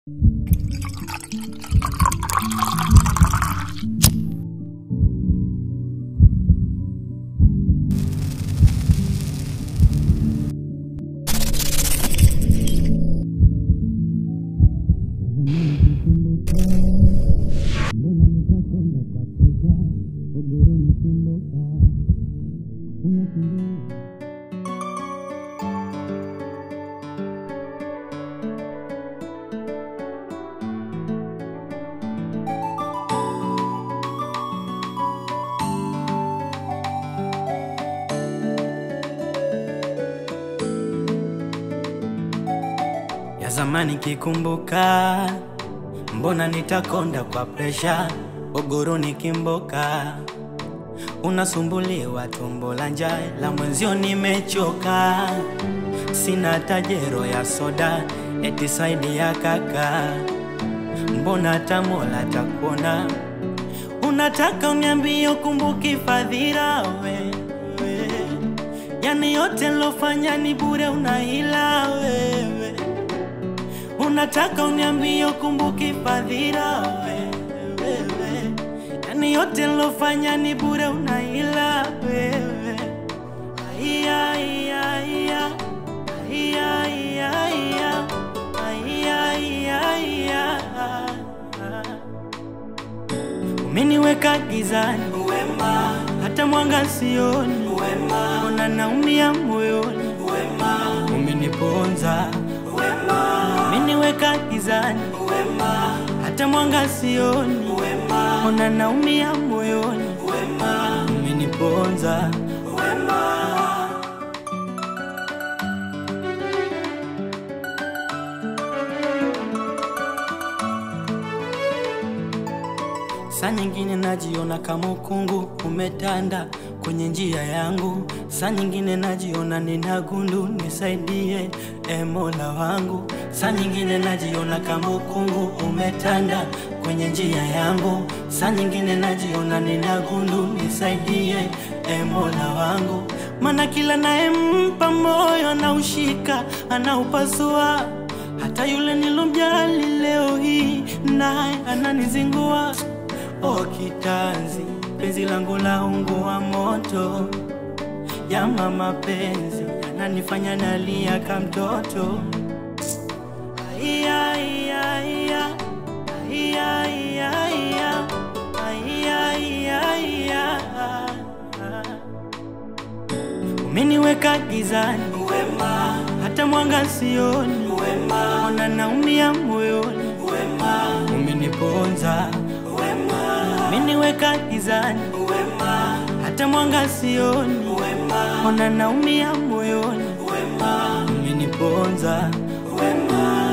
ya zamani kikumbuka, mbona nitakonda kwa presha, ogoro nikimboka, unasumbuliwa tumbo la njaa, la mwenzio nimechoka, sina tajero ya soda, eti saidi ya kaka, mbona tamola takuona, unataka uniambie ukumbuki fadhila wewe, yani yote lofanya ni bure, unahila wewe Unataka uniambie ukumbuki fadhila wewe, yani yote nilofanya ni bure, unaila wewe. Aiya, aiya, aiya. Aiya, aiya, aiya. Aiya, aiya, aiya. Umeniweka gizani wema, hata mwanga sioni wema, ona naumia moyoni wema, umeniponza wema, umeniweka gizani wema, hata mwanga sioni wema, ona naumia moyoni wema, umeniponza wema. Saa nyingine najiona kama ukungu umetanda kwenye njia yangu, saa nyingine najiona nina gundu, nisaidie e Mola wangu. Saa nyingine najiona kama ukungu umetanda kwenye njia yangu, saa nyingine najiona nina gundu, nisaidie e Mola wangu, maana kila naempa moyo anaushika, anaupasua hata yule nilomjali leo hii naye ananizingua. O kitanzi, penzi langu la ungu wa moto, jama mapenzi yananifanya nalia ka mtoto. Aiya, aiya, aiya. Aiya, aiya, aiya. Aiya, aiya, aiya. Umeniweka gizani wema, hata mwanga sioni wema, ona naumia moyoni wema, umeniponza wema, umeniweka gizani wema, hata mwanga sioni wema, ona naumia moyoni wema, umeniponza wema.